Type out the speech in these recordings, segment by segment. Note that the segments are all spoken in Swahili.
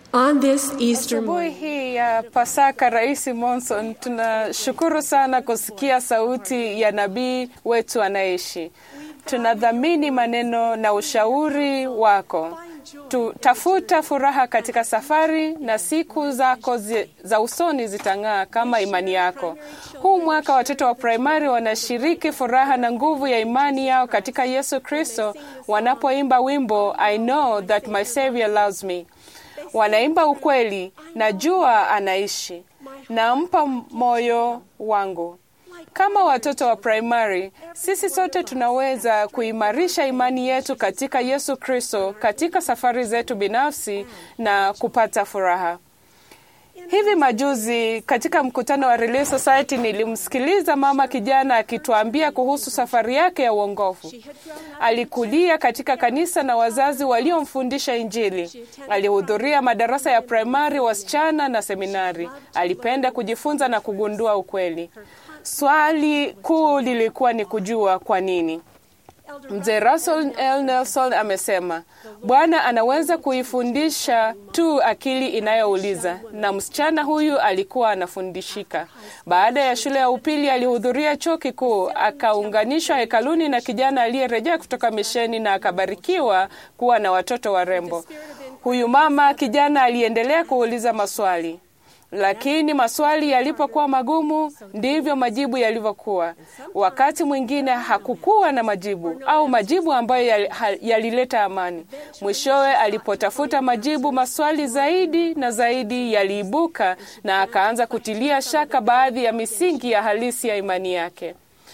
On this Easter Asubuhi morning, hii ya Pasaka, Rais Monson, tunashukuru sana kusikia sauti ya nabii wetu anaishi. Tunadhamini maneno na ushauri wako. Tutafuta furaha katika safari na siku zako zi, za usoni zitang'aa kama imani yako. Huu mwaka watoto wa primari wanashiriki furaha na nguvu ya imani yao katika Yesu Kristo wanapoimba wimbo I know that my Savior loves me. Wanaimba ukweli, najua anaishi, nampa moyo wangu. Kama watoto wa primary, sisi sote tunaweza kuimarisha imani yetu katika Yesu Kristo katika safari zetu binafsi na kupata furaha. Hivi majuzi katika mkutano wa Relief Society nilimsikiliza mama kijana akituambia kuhusu safari yake ya uongofu. Alikulia katika kanisa na wazazi waliomfundisha Injili. Alihudhuria madarasa ya primari, wasichana na seminari. Alipenda kujifunza na kugundua ukweli. Swali kuu lilikuwa ni kujua kwa nini. Mzee Russell L. Nelson amesema Bwana anaweza kuifundisha tu akili inayouliza, na msichana huyu alikuwa anafundishika. Baada ya shule ya upili, alihudhuria chuo kikuu, akaunganishwa hekaluni na kijana aliyerejea kutoka misheni na akabarikiwa kuwa na watoto warembo. Huyu mama kijana aliendelea kuuliza maswali lakini maswali yalipokuwa magumu ndivyo majibu yalivyokuwa. Wakati mwingine hakukuwa na majibu au majibu ambayo yalileta amani. Mwishowe, alipotafuta majibu, maswali zaidi na zaidi yaliibuka na akaanza kutilia shaka baadhi ya misingi ya halisi ya imani yake.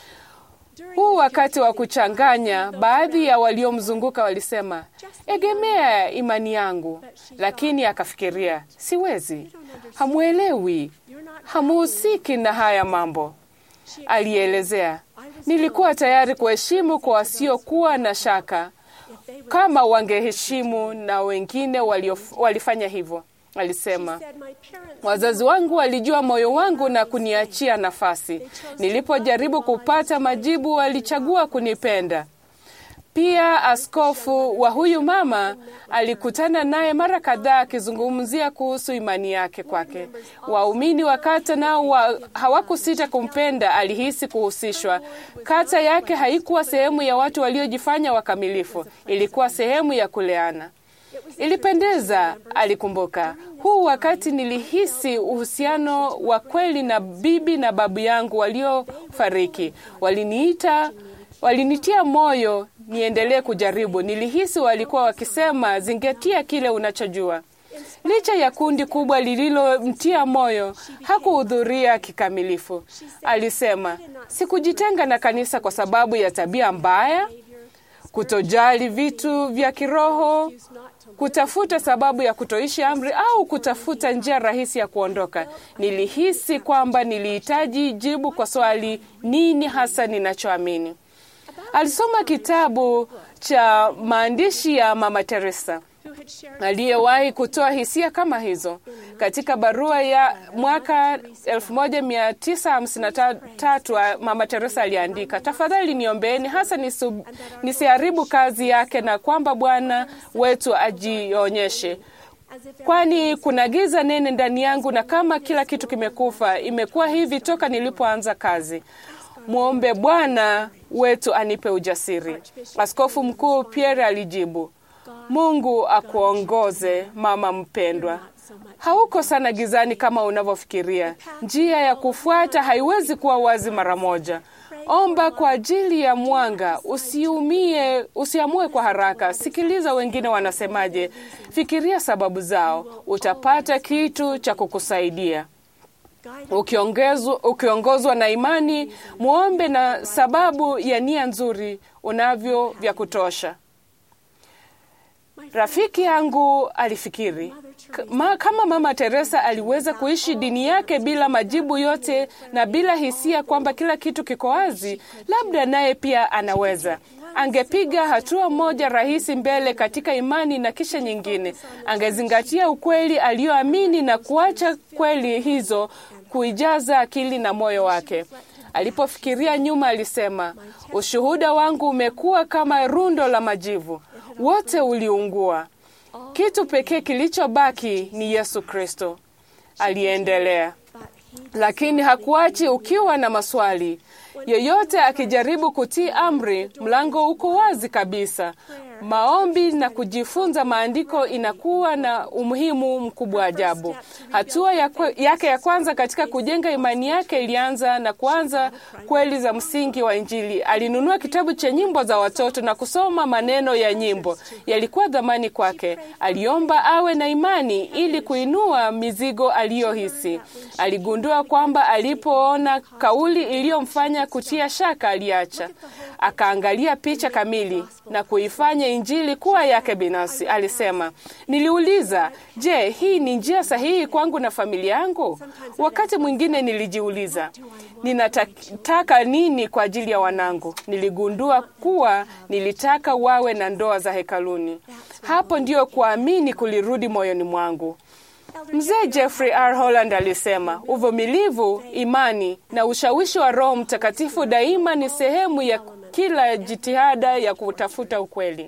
Huu wakati wa kuchanganya, baadhi ya waliomzunguka walisema, egemea imani yangu, lakini akafikiria, siwezi, hamwelewi, hamuhusiki na haya mambo. Alielezea, nilikuwa tayari kuheshimu kwa wasiokuwa na shaka kama wangeheshimu na wengine waliof, walifanya hivyo. Alisema, wazazi wangu walijua moyo wangu na kuniachia nafasi. Nilipojaribu kupata majibu, walichagua kunipenda. Pia askofu wa huyu mama alikutana naye mara kadhaa akizungumzia kuhusu imani yake kwake. Waumini wa kata nao wa, hawakusita kumpenda. Alihisi kuhusishwa. Kata yake haikuwa sehemu ya watu waliojifanya wakamilifu, ilikuwa sehemu ya kuleana. Ilipendeza, alikumbuka. Huu wakati nilihisi uhusiano wa kweli na bibi na babu yangu waliofariki. Waliniita, walinitia moyo niendelee kujaribu. Nilihisi walikuwa wakisema, zingatia kile unachojua. Licha ya kundi kubwa lililomtia moyo, hakuhudhuria kikamilifu. Alisema, sikujitenga na kanisa kwa sababu ya tabia mbaya, kutojali vitu vya kiroho, kutafuta sababu ya kutoishi amri au kutafuta njia rahisi ya kuondoka. Nilihisi kwamba nilihitaji jibu kwa swali, nini hasa ninachoamini? Alisoma kitabu cha maandishi ya Mama Teresa aliyewahi kutoa hisia kama hizo. Katika barua ya mwaka 1953 Mama Teresa aliandika, tafadhali niombeeni hasa nisu, nisiharibu kazi yake na kwamba Bwana wetu ajionyeshe kwani kuna giza nene ndani yangu, na kama kila kitu kimekufa. Imekuwa hivi toka nilipoanza kazi. Mwombe Bwana wetu anipe ujasiri. Askofu Mkuu Pierre alijibu, Mungu akuongoze mama mpendwa. Hauko sana gizani kama unavyofikiria. Njia ya kufuata haiwezi kuwa wazi mara moja. Omba kwa ajili ya mwanga, usiumie, usiamue kwa haraka. Sikiliza wengine wanasemaje, fikiria sababu zao, utapata kitu cha kukusaidia. Ukiongezwa, ukiongozwa na imani, muombe na sababu ya nia nzuri unavyo vya kutosha. Rafiki yangu alifikiri Ma, kama Mama Teresa aliweza kuishi dini yake bila majibu yote na bila hisia kwamba kila kitu kiko wazi, labda naye pia anaweza. Angepiga hatua moja rahisi mbele katika imani na kisha nyingine. Angezingatia ukweli aliyoamini na kuacha kweli hizo kuijaza akili na moyo wake. Alipofikiria nyuma, alisema, ushuhuda wangu umekuwa kama rundo la majivu, wote uliungua. Kitu pekee kilichobaki ni Yesu Kristo, aliendelea. Lakini hakuachi ukiwa na maswali. Yeyote akijaribu kutii amri, mlango uko wazi kabisa. Maombi na kujifunza maandiko inakuwa na umuhimu mkubwa ajabu. Hatua ya kwe, yake ya kwanza katika kujenga imani yake ilianza na kuanza kweli za msingi wa Injili. Alinunua kitabu cha nyimbo za watoto na kusoma maneno ya nyimbo, yalikuwa dhamani kwake. Aliomba awe na imani ili kuinua mizigo aliyohisi. Aligundua kwamba alipoona kauli iliyomfanya kutia shaka, aliacha akaangalia picha kamili na kuifanya Injili kuwa yake binafsi. Alisema, niliuliza, je, hii ni njia sahihi kwangu na familia yangu? Wakati mwingine nilijiuliza, ninataka nini kwa ajili ya wanangu? Niligundua kuwa nilitaka wawe na ndoa za hekaluni. Hapo ndio kuamini kulirudi moyoni mwangu. Mzee Jeffrey R. Holland alisema uvumilivu, imani na ushawishi wa Roho Mtakatifu daima ni sehemu ya kila jitihada ya kutafuta ukweli.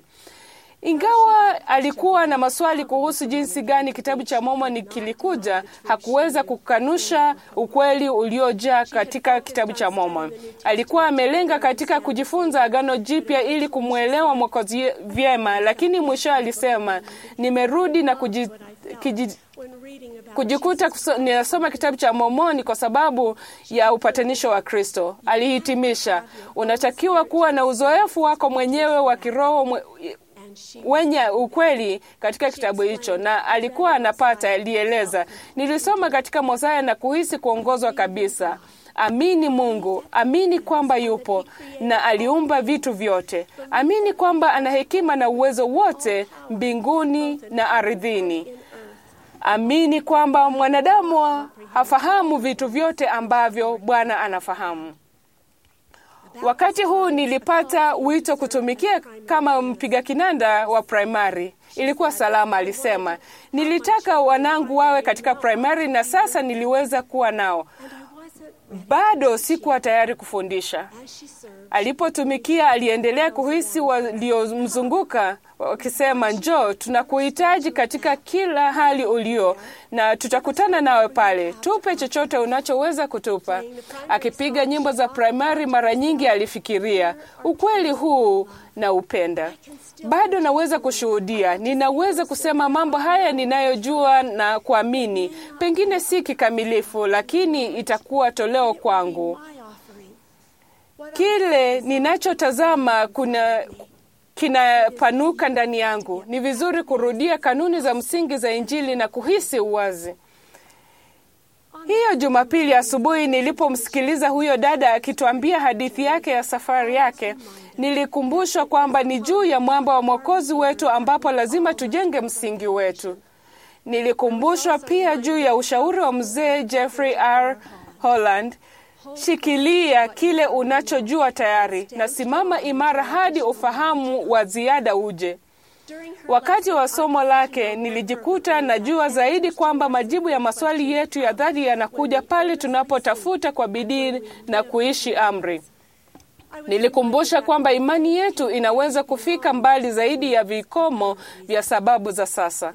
Ingawa alikuwa na maswali kuhusu jinsi gani kitabu cha Mormoni kilikuja, hakuweza kukanusha ukweli uliojaa katika kitabu cha Mormoni. Alikuwa amelenga katika kujifunza Agano Jipya ili kumwelewa Mwokozi vyema, lakini mwisho alisema, nimerudi na kuji, kiji, kujikuta ninasoma kitabu cha Mormoni kwa sababu ya upatanisho wa Kristo. Alihitimisha, unatakiwa kuwa na uzoefu wako mwenyewe wa kiroho mwe, wenye ukweli katika kitabu hicho, na alikuwa anapata. Alieleza, nilisoma katika Mosaya na kuhisi kuongozwa kabisa. Amini Mungu, amini kwamba yupo na aliumba vitu vyote. Amini kwamba ana hekima na uwezo wote mbinguni na ardhini. Amini kwamba mwanadamu hafahamu vitu vyote ambavyo Bwana anafahamu. Wakati huu nilipata wito kutumikia kama mpiga kinanda wa primary. Ilikuwa salama, alisema. Nilitaka wanangu wawe katika primary na sasa niliweza kuwa nao. Bado sikuwa tayari kufundisha. Alipotumikia, aliendelea kuhisi waliomzunguka wakisema, njoo, tunakuhitaji katika kila hali ulio na tutakutana nawe pale, tupe chochote unachoweza kutupa. Akipiga nyimbo za primary, mara nyingi alifikiria ukweli huu na upenda. Bado naweza kushuhudia, ninaweza kusema mambo haya ninayojua na kuamini, pengine si kikamilifu, lakini itakuwa toleo kwangu. Kile ninachotazama kuna kinapanuka ndani yangu. Ni vizuri kurudia kanuni za msingi za Injili na kuhisi uwazi. Hiyo Jumapili asubuhi nilipomsikiliza huyo dada akituambia hadithi yake ya safari yake, nilikumbushwa kwamba ni juu ya mwamba wa Mwokozi wetu ambapo lazima tujenge msingi wetu. Nilikumbushwa pia juu ya ushauri wa mzee Jeffrey R. Holland, shikilia kile unachojua tayari na simama imara hadi ufahamu wa ziada uje. Wakati wa somo lake nilijikuta najua zaidi kwamba majibu ya maswali yetu ya dhati yanakuja pale tunapotafuta kwa bidii na kuishi amri. Nilikumbusha kwamba imani yetu inaweza kufika mbali zaidi ya vikomo vya sababu za sasa.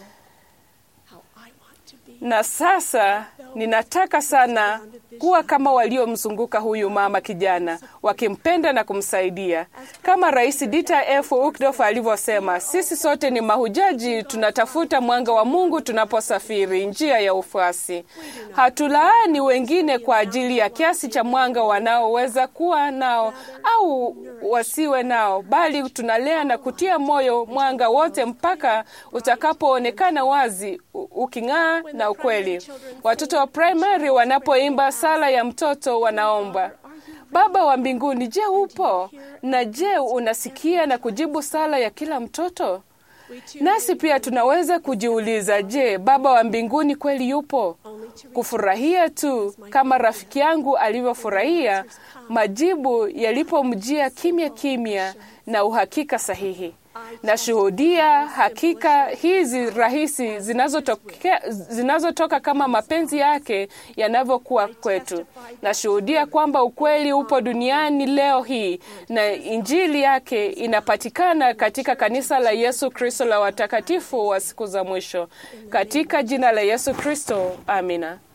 Na sasa ninataka sana kuwa kama waliomzunguka huyu mama kijana, wakimpenda na kumsaidia. Kama Rais Dieter F. Uchtdorf alivyosema, sisi sote ni mahujaji, tunatafuta mwanga wa Mungu tunaposafiri njia ya ufuasi. Hatulaani wengine kwa ajili ya kiasi cha mwanga wanaoweza kuwa nao au wasiwe nao, bali tunalea na kutia moyo mwanga wote mpaka utakapoonekana wazi, uking'aa na ukweli. Watoto wa primary wanapoimba sala ya mtoto wanaomba, Baba wa mbinguni, je, upo? Na je, unasikia na kujibu sala ya kila mtoto? Nasi pia tunaweza kujiuliza, je, Baba wa mbinguni kweli yupo? Kufurahia tu kama rafiki yangu alivyofurahia majibu yalipomjia kimya kimya na uhakika sahihi. Nashuhudia hakika hizi rahisi zinazotoka zinazotoka kama mapenzi yake yanavyokuwa kwetu. Nashuhudia kwamba ukweli upo duniani leo hii na injili yake inapatikana katika kanisa la Yesu Kristo la watakatifu wa siku za mwisho. Katika jina la Yesu Kristo, amina.